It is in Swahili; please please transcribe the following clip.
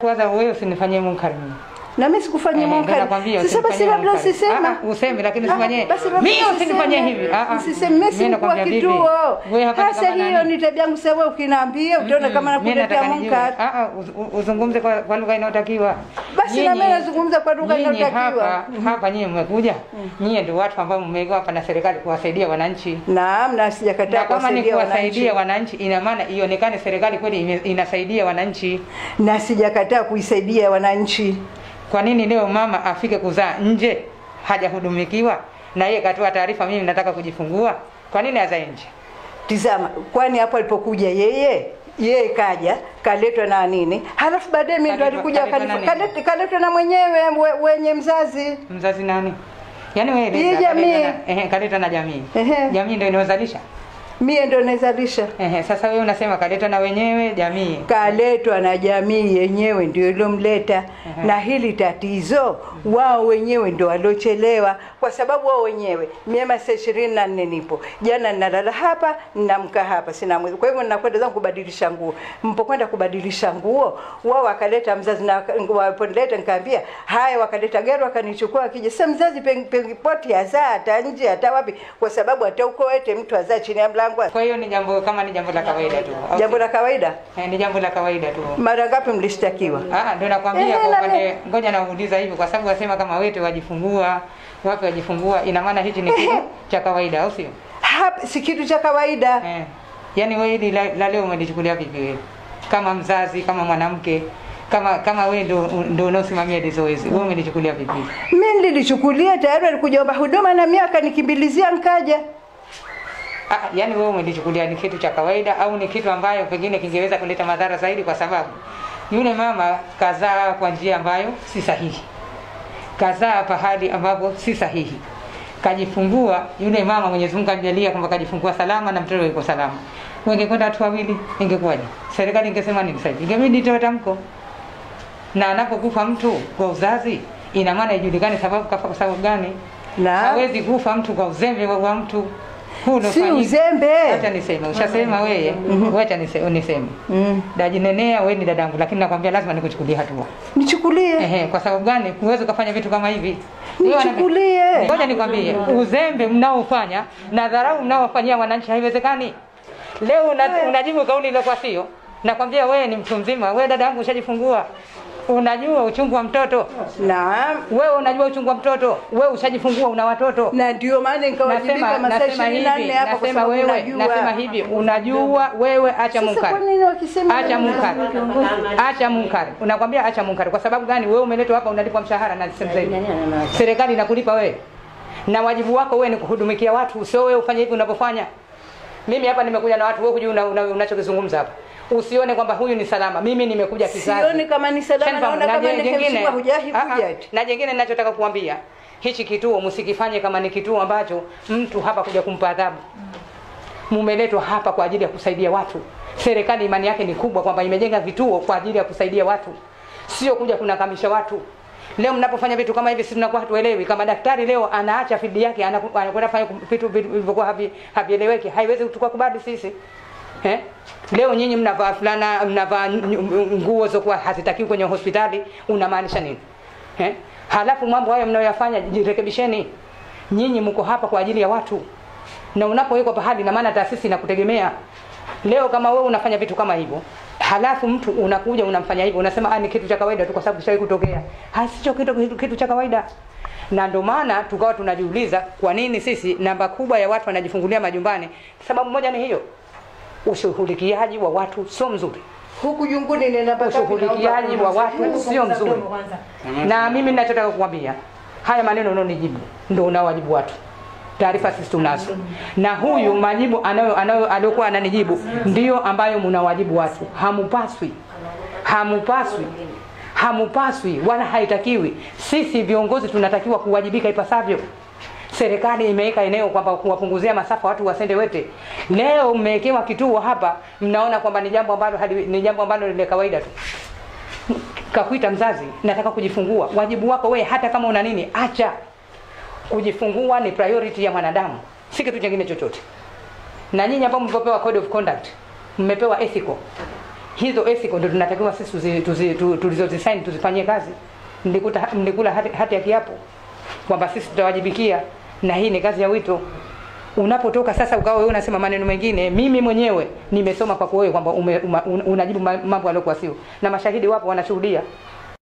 kwanza wewe usinifanyie munkari mimi. na mimi sikufanyia Eh, ndio munkari nakwambia sasa basi usinifanyie labda munkari. usiseme Ah, ah, useme lakini Ah, usifanyie. basi labda Mimi usinifanyie usiseme. hivi. Ah, ah. Usiseme mimi Mimi si mkuu wa nakwambia vipi? kituo. Wewe hapa ni Sasa kama hiyo nani? ni tabia yangu sasa wewe ukiniambia utaona kama Mm, mimi nakuletea nataka nijue. munkari. Ah, ah, uz- u- uzungumze kwa, kwa lugha inayotakiwa. Basi na mimi Nyinyi- nazungumza kwa lugha nyinyi inayotakiwa. Hapa hapa nyinyi mmekuja. Nyinyi ndio watu ambao mmewekwa hapa na serikali kuwasaidia wananchi. Naam, na sijakataa Na kama ni kuwasaidia kuwasaidia wananchi. wananchi, ina maana ionekane serikali kweli ime- inasaidia wananchi. Na sijakataa kuisaidia wananchi. Kwa nini leo mama afike kuzaa nje hajahudumikiwa na yeye katoa taarifa, mimi nataka kujifungua? Kwa nini azae nje? Tizama, kwani hapo alipokuja yeye yeye kaja kaletwa na nini, halafu baadaye mimi ndo Kaletwa- alikuja kaletwa na akanifu- nini? kalet- kaletwa na mwenyewe we- wenye mzazi. Mzazi nani? Yaani wewe Hii leta, jamii. kaleta na- ehe, kaleta na jamii. Ehe. Jamii ndio inayozalisha. Mie ndo naizalisha, Ehe, sasa wewe unasema kaleta na wenyewe jamii. kaletwa na jamii yenyewe ndio ilomleta. Na hili tatizo wao wenyewe ndo waliochelewa, kwa sababu wao wenyewe mie masaa ishirini na nne nipo. Jana ninalala hapa, ninamka hapa, sina mwezi. Kwa hivyo ninakwenda zangu kubadilisha nguo. Mpokwenda kubadilisha nguo, wao wakaleta mzazi na waponileta, nikaambia haya, wakaleta gari wakanichukua, akija sasa mzazi peng- pengipoti azaa hata nje hata wapi, kwa sababu hata uko ete mtu azaa chini ya mlango. Kwa hiyo ni jambo kama ni jambo la kawaida tu. au Jambo si? la kawaida. Eh, ni jambo la kawaida tu. Mara ngapi mlishtakiwa? Ah, ndio nakwambia Eh, kwa na upande, ngoja nauliza hivyo kwa sababu wasema kama wete wajifungua, wapi wajifungua, ina maana hichi ni kitu cha kawaida, au sio? Hapa si kitu cha kawaida. Eh. Yaani wewe hili la, la leo umelichukulia vipi wewe? Kama mzazi, kama mwanamke, kama kama wewe ndio ndio unaosimamia hili zoezi, wewe umelichukulia vipi? Mimi nililichukulia tayari, alikuja omba huduma na mimi akanikimbilizia nkaja. Ah, yaani wewe umelichukulia ni kitu cha kawaida au ni kitu ambayo pengine kingeweza kuleta madhara zaidi, kwa sababu yule mama kazaa kwa njia ambayo si sahihi, kazaa pahali ambapo si sahihi, kajifungua yule mama, Mwenyezi Mungu amjalia kwamba kajifungua salama na mtoto yuko salama. Wengekwenda watu wawili, ingekuwaje? Serikali ingesema nini sasa? Ingebidi itoe tamko, na anapokufa mtu kwa uzazi, ina maana ijulikane sababu kafa kwa sababu gani. Na Hawezi kufa mtu kwa uzembe wa wa mtu huu si uliofanyika. uzembe. Acha niseme, ushasema wewe, wacha niseme, niseme. Mm. Dajinenea wewe ni dadangu, lakini nakwambia lazima nikuchukulie hatua. Nichukulie. Ehe, kwa sababu gani? Huwezi ukafanya vitu kama hivi. Wewe wana- Nichukulie. Ngoja nikwambie, uzembe mnaofanya na dharau mnaofanyia wananchi haiwezekani. Leo una, unajibu kauli iliyokuwa sio. Nakwambia wewe ni mtu mzima, wewe dada yangu ushajifungua. Unajua uchungu wa mtoto. Naam. Wewe unajua uchungu wa mtoto. Wewe ushajifungua una watoto. Na ndio maana nikawajibika Nasema masaa nasema ishirini na hivi, nne hapa kwa nasema sababu wewe, unajua. nasema hivi, unajua wewe, acha Sasa munkari. kwa nini wakisema Acha munkari. Acha munkari. Unakwambia acha munkari kwa sababu gani? Wewe umeletwa hapa unalipwa mshahara na serikali. Serikali inakulipa wewe. Na wajibu wako wewe ni kuhudumikia watu, sio wewe ufanye hivi unavyofanya. Mimi hapa nimekuja na watu, wewe hujui una- una- unachokizungumza hapa. Usione kwamba huyu ni salama. Mimi nimekuja kizazi. Sioni kama ni salama, Shanifahamu. naona Na kama je- ni jengine- kemshiwa hujahi Ah, ah. kuja eti. Na jengine ninachotaka kuambia, hichi kituo msikifanye kama ni kituo ambacho mtu hapa kuja kumpa adhabu. Mumeletwa hapa kwa ajili ya kusaidia watu. Serikali imani yake ni kubwa kwamba imejenga vituo kwa ajili ya kusaidia watu, sio kuja kunakamisha watu. Leo mnapofanya vitu kama hivi, sisi tunakuwa hatuelewi. Kama daktari leo anaacha field yake anaku- anakwenda fanya vitu vitu vilivyokuwa havi- havieleweki, haiwezi tukakubali sisi eh? Leo nyinyi mnavaa fulana, mnavaa nyu- nguo zokuwa hazitakiwi kwenye hospitali, unamaanisha nini eh? Halafu mambo hayo mnayoyafanya, jirekebisheni. Nyinyi mko hapa kwa ajili ya watu, na unapowekwa pahali, na maana taasisi inakutegemea. Leo kama wewe unafanya vitu kama hivyo, halafu mtu unakuja unamfanya hivyo, unasema ah, ni kitu cha kawaida tu kwa sababu kishawahi kutokea. Hasicho kitu, kitu, kitu cha kawaida na ndio maana tukawa tunajiuliza kwa nini sisi namba kubwa ya watu wanajifungulia majumbani. Sababu moja ni hiyo, ushughulikiaji wa watu sio mzuri, Huku junguni nenda mpaka ushughulikiaji wa watu sio mzuri. Na mimi ninachotaka kukwambia, haya maneno unaonijibu ndio unaowajibu watu. Taarifa sisi tunazo, na huyu majibu anayo anayo aliyokuwa ananijibu ndio ambayo mnawajibu watu. Hamupaswi, hamupaswi, hamupaswi wala haitakiwi. Sisi viongozi tunatakiwa kuwajibika ipasavyo. Serikali imeweka eneo kwamba kuwapunguzia masafa watu wasende wete. Leo mmewekewa kituo hapa, mnaona kwamba ni jambo ambalo hali- ni jambo ambalo ni la kawaida tu kakuita mzazi, nataka kujifungua. Wajibu wako wewe, hata kama una nini, acha kujifungua. Ni priority ya mwanadamu, si kitu kingine chochote. Na nyinyi ambao mlipopewa code of conduct, mmepewa ethical hizo ethical ndio tunatakiwa sisi tuzi, tuzi, tu- tulizozisaini tuzifanyie kazi. Mlikuta mlikula hati, hati ya kiapo kwamba sisi tutawajibikia, na hii ni kazi ya wito. Unapotoka sasa ukawa wewe unasema maneno mengine, mimi mwenyewe nimesoma kwako wewe kwamba ume- uma- un- unajibu ma- mambo yaliyokuwa sio, na mashahidi wapo wanashuhudia